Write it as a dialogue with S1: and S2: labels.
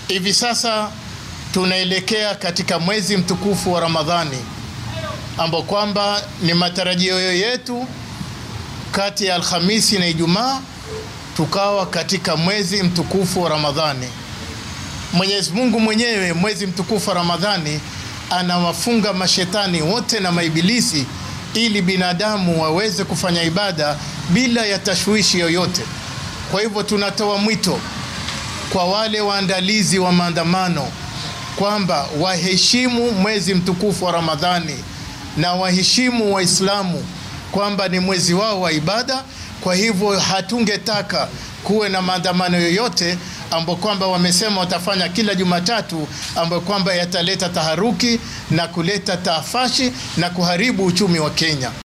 S1: Hivi sasa tunaelekea katika mwezi mtukufu wa Ramadhani ambao kwamba ni matarajio yetu kati ya Alhamisi na Ijumaa tukawa katika mwezi mtukufu wa Ramadhani. Mwenyezi Mungu mwenyewe mwezi mtukufu wa Ramadhani anawafunga mashetani wote na maibilisi ili binadamu waweze kufanya ibada bila ya tashwishi yoyote. Kwa hivyo tunatoa mwito kwa wale waandalizi wa maandamano kwamba waheshimu mwezi mtukufu wa Ramadhani na waheshimu Waislamu kwamba ni mwezi wao wa ibada. Kwa hivyo hatungetaka kuwe na maandamano yoyote ambayo kwamba wamesema watafanya kila Jumatatu, ambayo kwamba yataleta taharuki na kuleta taafashi na kuharibu uchumi wa Kenya.